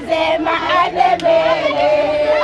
nasema adebele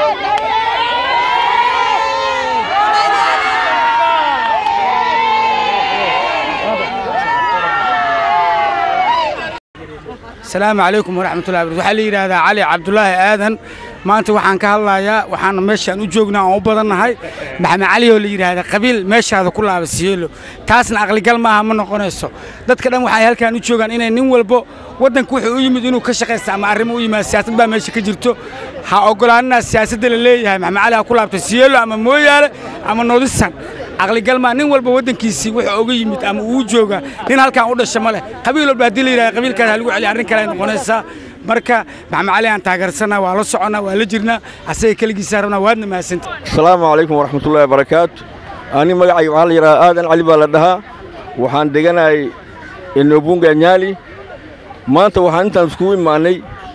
asalaamu calaykum waraxmatullahi barakaatu waxaa la yidhaahdaa cali cabdulaahi aadan maanta waxaan ka hadlayaa waxaana meeshaan u joognaa aan u badannahay maxamed cali oo la yidhaahda qabiil meeshaada ku laaba siyeelo taasna aqligal maaha ma noqonayso dadka dhan waxay halkaan u joogaan inay nin walbo waddanka wuxuu u yimid inuu ka shaqaysta ama arrimo u yimaad siyaasad baa meesha ka jirto ha oggolaanina siyaasadda la leeyahay maxamed cali ha ku laabta siyeelo ama mooyaale ama noodisan aqligal maa nin walba waddankiisii wuxuu uga yimid ama uu jooga nin halkaan u dhasha ma leh qabiil walba haddii la yidhahda qabiilkaas ha lagu celiya arrin kale ay noqonaysaa marka maxamed cali aan taageersanaa waa la soconnaa waa la jirnaa asaga keligiisaa rabnaa waadna mahadsanta asalaamu calaykum waraxmatullaahi wabarakaatu ani magacayga waxaa la yidhahaa aadan cali baa la dhahaa waxaan deganahay enobunga nyaali maanta waxaan intaan iskugu imaannay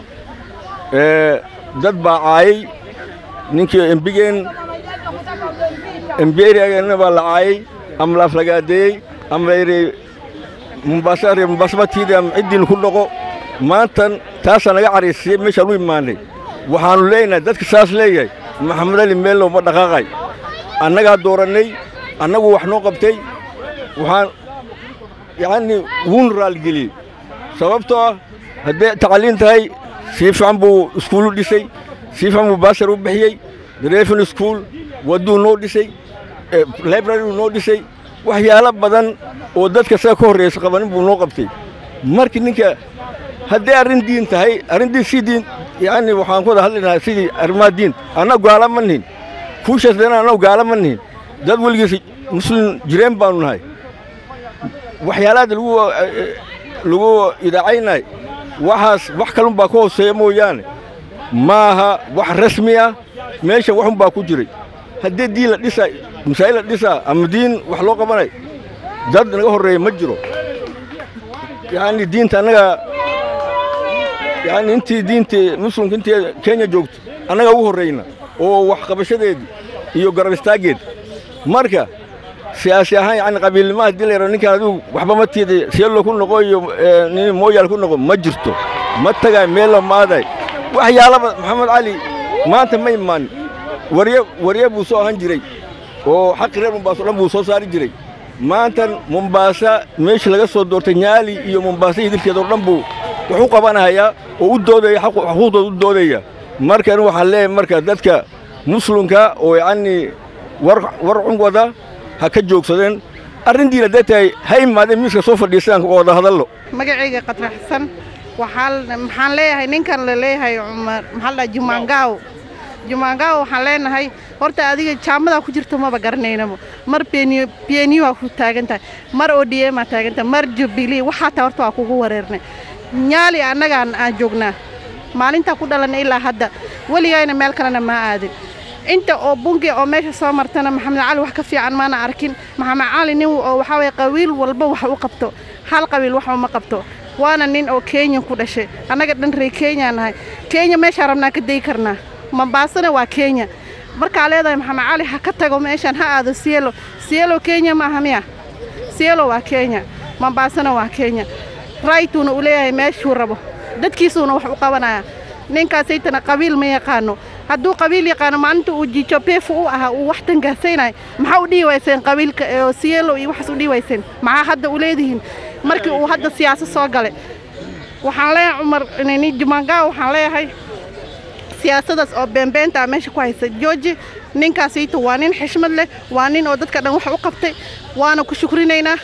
dad baa caayay ninkii embigeen embeeriageenna baa la caayay ama la aflagaadeeyey ama la yidhi mumbaasa reer mumbaasabatiida ama ciddiin ku dhaqo maantan taasaa naga caraysiyey meeshaan u imaannay waxaannu leenahay dadka saas leeyahay maxamed ali meellow ma dhaqaaqay annagaa doorannay annagu wax noo qabtay waxaan yacnii wuuna raalligeliyey sababtoo ah hadday tacliin tahay sii fiican buu iskuulu dhisay sii fiican buu baasar u bixiyey drefin iskuul wadduu noo dhisay libraryu noo dhisay waxyaalo badan oo dadka saga ka horraysa qabanin buu noo qabtay markii ninka hadday arrin diin tahay arrin diin si diin yacni waxaan ku wada hadlaynahay sidii arrimaha diin annagu gaala ma nihin kuushaasdana annagu gaala ma nihin dad weligiis muslim jireen baanu nahay waxyaalaada lagu lagu idaacaynahay waxaas wax kalun baa ka hooseeya mooyaane maaha wax rasmi ah meesha waxun baa ku jiray haddii diin la dhisaa masaa'il la dhisaa ama diin wax loo qabanay dad naga horreeya ma jiro yacni diinta annaga yacni intii diintii muslimka intii kenya joogto annaga ugu horrayna oo wax qabashadeedii iyo garab istaaggeed marka siyaasi ahaan yacni qabiilnimo haddii la yaro ninkaan adigu waxba ma tiiday seello ku noqo iyo nin mooyaal ku noqo ma jirto ma tagay meello maaday waxyaalaba maxamed cali maanta ma imaan warye warye buu soo ahan jiray oo xaqi reer mumbaaso dhan buu soo saari jiray maantan mumbaasa meesha laga soo doortay nyaali iyo mumbaasa hidilkeeda oo dhan buu wax u qabanayaa oo u doodaya xuquuqdooda u doodaya markan waxaan leeyahay marka dadka muslimka oo yacnii war war cunwada ha ka joogsadeen arrintiina hadday tahay ha imaadeen miiska soo fadhiistaan oo wada hadallo magacayga qatraxsan waxaa maxaan leeyahay ninkan la leeyahay cumar maxaa la dhaha jumaangaaw jumaangaaw waxaan leenahay horta adiga jaamadaa ku jirto maba garanaynabo mar beniyo waa ku taagan tahay mar odm aa taagan tahay mar jubilee waxaa taa horta waa kugu wareernay nyaali annagaan aan joognaa maalintaa ku dhalanay ilaa hadda weligayna meel kalena maa aadin inta oo bungi oo meesha soo martana maxamed cali wax ka fiican maana arkin maxamed cali nin oo waxaa waye qabiil walba wax u qabto hal qabiil wax uma qabto waana nin oo kenya ku dhashay annaga dhan ree kenya nahay kenya meeshaa rabnaa ka dayi karnaa mambaasana waa kenya markaa leedahay maxamed cali ha ka tago meeshaan ha aado sielo sielo kenya maaha miya sielo waa kenya mambaasana waa kenya raytuuna uu leeyahay meeshuu rabo dadkiisuuna wax u qabanaya ninkaasaytana qabiil ma yaqaano hadduu qabiil yaqaano maalinta uu jijo beefu u ahaa uu wax tangaasaynayo maxaa u dhihi wayseen qabiilka oo sielo iyo waxaas u dhihi wayseen maxaa hadda u leedihiin markii uu hadda siyaasad soo galay waxaan leeyahay cumar nini jumangaa waxaan leeyahay siyaasadaas oo beenbeenta meesha ku haysa jooji ninkaasayto waa nin xishmad leh waa nin oo dadka dhan wax u qabtay waana ku shukrinaynaa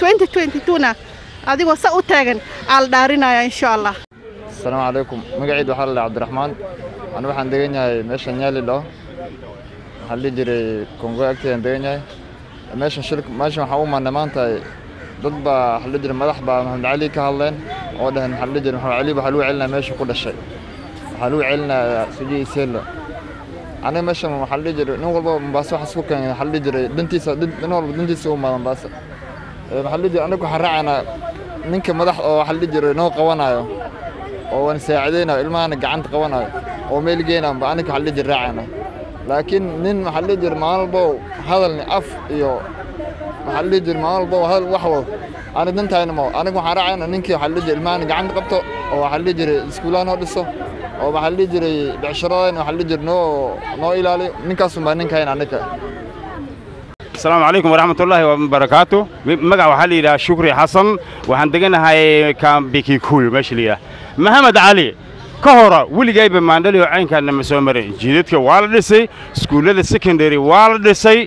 na adigoo sa u taagan aa la dhaarinaya insha allah asalaamu calaykum magaciid waxaa la dhaha cabdiraxmaan anu waxaan degan yahay meesha nyaali dhaho waxaa dhihi jiray kongo agteedaan degan yahay meeshan shil meeshan waxaan u imaanay maanta dad baa waxaa dhihi jiray madax baa maxamed cali ka hadleen oo dhaheen waxaa dhihi jiray maxamed cali waxaa lagu celinaya meesha ku dhashay waxaa lagu celinayaa sujii iseelo aniga meeshan waxaa dhihi jiray nin walba mombaaso waxaas ku keenay waxaa dhihi jiray dhantiisa nin walba dhantiisa u imaada mombaaso waxaa dhihi jiray aniga waxaan raacaynaa ninka madax oo waxaa dhihi jiray noo qabanayo oo waan saacidaynayo ilmahana gacanta qabanayo oo meel geenayo ba aniga waxaa dhihi jiray raacayna laakiin nin waxaa dhihi jiray maalin walbo hadalni af iyo waxaa dhihi jiray maalin walbo hadal wax wado ani dantayna ma aniga waxaan raacayna ninkii waxaa dhihi jiray ilmahana gacanta qabto oo waxaa dhihi jiray iskuulaha noo dhiso oo waxaa la dhihi jiray becsharadayna waxaa la dhihi jiray noo noo ilaali ninkaasun baa ninkayn annika asalaamu calaykum waraxmatullaahi wabarakaatu magac waxaa la yidhaha shukri xasan waxaan deganahay kambikikuyu meesha la yidhaha maxamed cali ka hora weligayba maandhali oo caynkaana ma soo marin jiidadka waa la dhisay iskuullada secondary waa la dhisay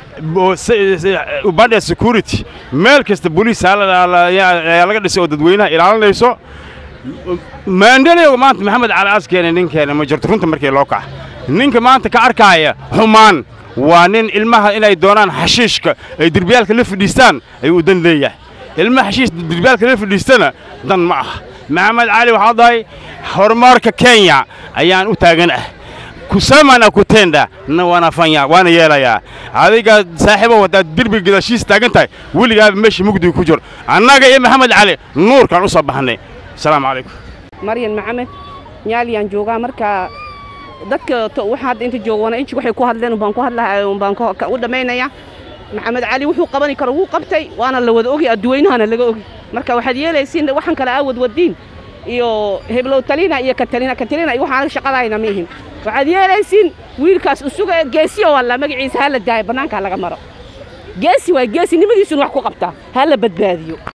ubadha security meel kasta boliis ayaa laga dhisay oo dadweynaha ilaalinayso maandhali maanta maxamed cali askeena ninkeena ma jirto runta markii loo kaca ninka maanta ka arkaaya xumaan waa nin ilmaha inay doonaan xashiishka ay derbiyaalka la fadhiistaan ayuu u dan leeyahay ilmaha xashiish derbiyaalka la fadhiistana dan ma ah maxamed cali waxaa dahay horumarka kenya ayaan u taagan ah kusamana kutenda na wanafanya waana yeelayaa adiga saaxiibo haddaad derbiga gadaashiisa taagan tahay weligaaba meesha mugdiga ku jiro annaga iyo maxamed cali nuurkaan u soo baxnay asalaamu calaykum maryan maxamed nyaaliyaan joogaa marka dadka waxa hadda inta joogoona inji waxay ku hadleen umbaan ku hadlahay umbaan u dhammaynaya maxamed cali wuxuu qabani karo wuu qabtay waana la wada ogi adduweynahana laga ogi marka waxaad yeelaysiin waxaan kale aawad wadiin iyo heblow talina iyo katalina katalina iyo waxaan shaqadayna ma ihin waxaad yeelaysiin wiilkaas usuga geesiyo walla magaciisa ha la daayo bannaanka laga maro geesi waay geesi nimadiisuna wax ku qabtaa ha la badbaadiyo